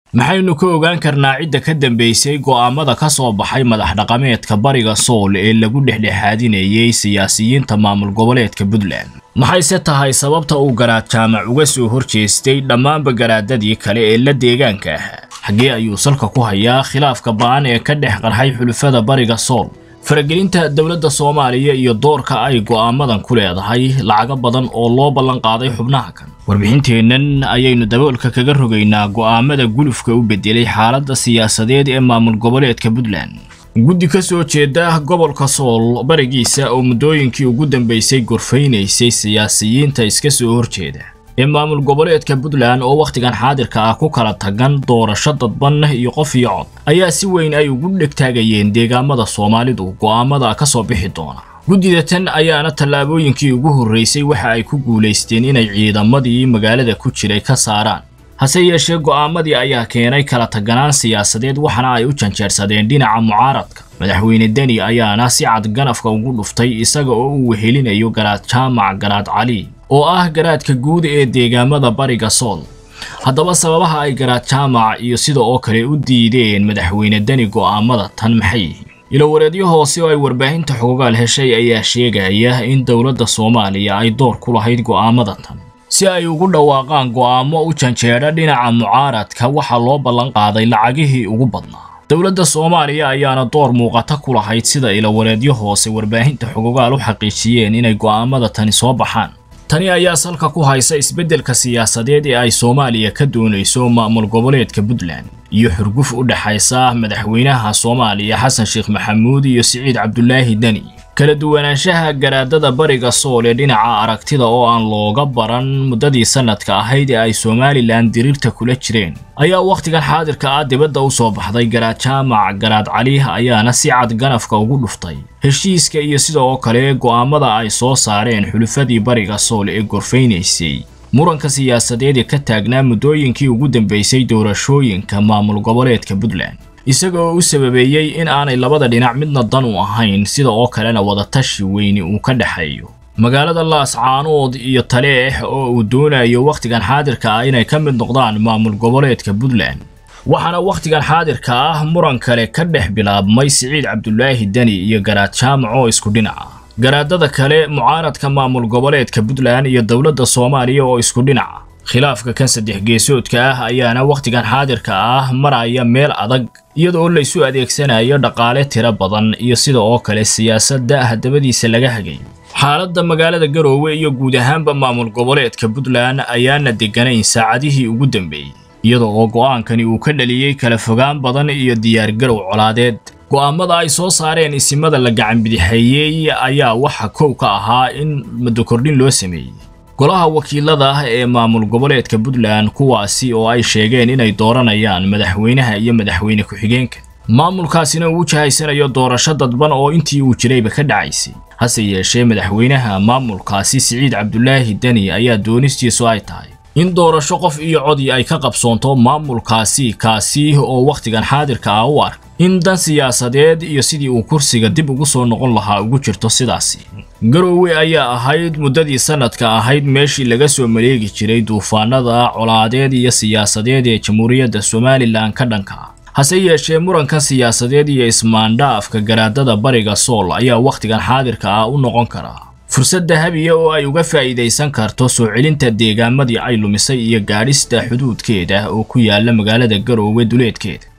maxaynu ka ogaan karnaa cidda ka dambaysay go'aamada ka soo baxay madax dhaqameedka bariga sool ee lagu dhexdhexaadinayay siyaasiyiinta maamul goboleedka puntland maxayse tahay sababta uu garaad jaamac uga soo horjeestay dhammaanba garaadadii kale ee la deegaanka ahaa xaggee ayuu salka ku hayaa khilaafka ba'an ee ka dhex qarxay xulufada bariga sool faragelinta dowladda soomaaliya iyo doorka ay go'aamadan ku leedahay lacago badan oo loo ballan qaaday xubnaha kan warbixinteennan ayaynu daboolka kaga rogaynaa go'aamada gulufka u bedelay xaaladda siyaasadeed ee maamul goboleedka puntland guddi ka soo jeeda gobolka sool barigiisa oo muddooyinkii ugu dambaysay gorfaynaysay siyaasiyiinta iska soo horjeeda ee maamul goboleedka puntland oo wakhtigan xaadirka ah ku kala tagan doorasho dadban iyo qof iyo cod ayaa si weyn ay ugu dhegtaagayeen deegaamada soomaalidu go'aamada ka soo bixi doona guddida tan ayaana tallaabooyinkii ugu horraysay waxa ay ku guulaysteen inay ciidamadii magaalada ku jiray ka saaraan hase yeeshee go'aamadii ayaa keenay kala taganaan siyaasadeed waxaana ay u janjeersadeen dhinaca mucaaradka madaxweyne deni ayaana si cad ganafka ugu dhuftay isaga oo uu wehelinayo garaad jaamac garaad cali oo ah garaadka guud ee deegaamada bariga sool haddaba sababaha ay garaad jaamac iyo sida oo kale u diideen madaxweyne deni go'aamada tan maxay yihiin ilowareedyo hoose oo ay warbaahinta xogogaal heshay ayaa sheegaya in dowladda soomaaliya ay door ku lahayd go'aamada tan si ay ugu dhawaaqaan go'aamo u janjeedha dhinaca mucaaradka waxaa loo ballan qaaday lacagihii ugu badnaa dowladda soomaaliya ayaana door muuqata ku lahayd sida ilowareedyo hoose warbaahinta xogogaal u xaqiijiyeen inay go'aamada tani soo baxaan tani ayaa salka ku haysa isbeddelka siyaasadeed ee ay soomaaliya ka doonayso maamul goboleedka puntland iyo xurguf u dhexaysa madaxweynaha soomaaliya xasan sheekh maxamuud iyo siciid cabdulaahi deni kala duwanaanshaha garaadada bariga sool ee dhinaca aragtida oo aan looga baran muddadii sannadka ahayd ee ay somalilan diriirta kula jireen ayaa wakhtigan xaadirka ah dibadda u soo baxday garaad jaamac garaad cali ayaana si cad ganafka ugu dhuftay heshiiska iyo sidoo kale go'aamada ay soo saareen xulufadii bariga sool ee gorfaynaysay muranka siyaasadeed ee ka taagnaa muddooyinkii ugu dambaysay doorashooyinka maamul goboleedka puntland isaga oo u sababeeyey in aanay labada dhinac midna dan u ahayn sida oo kalena wadatashi weyni uu ka dhexeeyo magaalada laascaanood iyo taleex oo uu doonayo wakhtigan xaadirka ah inay ka mid noqdaan maamul goboleedka puntland waxaana wakhtigan xaadirka ah muran kale ka dhex bilaabmay siciid cabdulaahi deni iyo garaad jaamac oo isku dhinaca garaadada kale mucaaradka maamul goboleedka puntland iyo dowladda soomaaliya oo isku dhinaca khilaafka kan saddex geesoodka ah ayaana wakhtigan xaadirka ah maraya meel adag iyadoo laysu adeegsanayo dhaqaale tiro badan iyo sida oo kale siyaasadda hadabadiisa laga hagayo xaaladda magaalada garoowe iyo guud ahaanba maamul goboleedka puntland ayaana degganayn saacadihii ugu dambeeyey iyada oo go'aankani uu ka dhaliyey kala fogaan badan iyo diyaargarow colaadeed go'aamada ay soo saareen isimada la gacanbidixeeyey ayaa waxa kow ka ahaa in madokordhin loo sameeyey golaha wakiilada ah ee maamul goboleedka puntland kuwaasi oo ay sheegeen inay dooranayaan madaxweynaha iyo madaxweyne ku-xigeenka maamulkaasina uu jahaysanayo doorasho dadban oo intii uu jirayba ka dhacaysay hase yeeshee madaxweynaha maamulkaasi siciid cabdulaahi deni ayaa doonistiisu ay tahay in doorasho qof iyo codii ay ka qabsoonto maamulkaasi kaasi oo wakhtigan xaadirka ah u ark in dan siyaasadeed iyo sidii uu kursiga dib ugu soo noqon lahaa ugu jirto sidaasi garoowe ayaa ahayd muddadii sannadka ahayd meeshii laga soo maleegi jiray duufaanada colaadeed iyo siyaasadeed ee jamhuuriyadda somalilan ka dhanka ah hase yeeshee murankan siyaasadeed iyo ismaandhaafka garaadada bariga sool ayaa wakhtigan xaadirka ah u noqon karaa fursad dahabiya oo ay uga faa'iidaysan karto soo celinta deegaamadii ay lumisay iyo gaadhista xuduudkeeda oo ku yaala magaalada garoowe duleedkeeda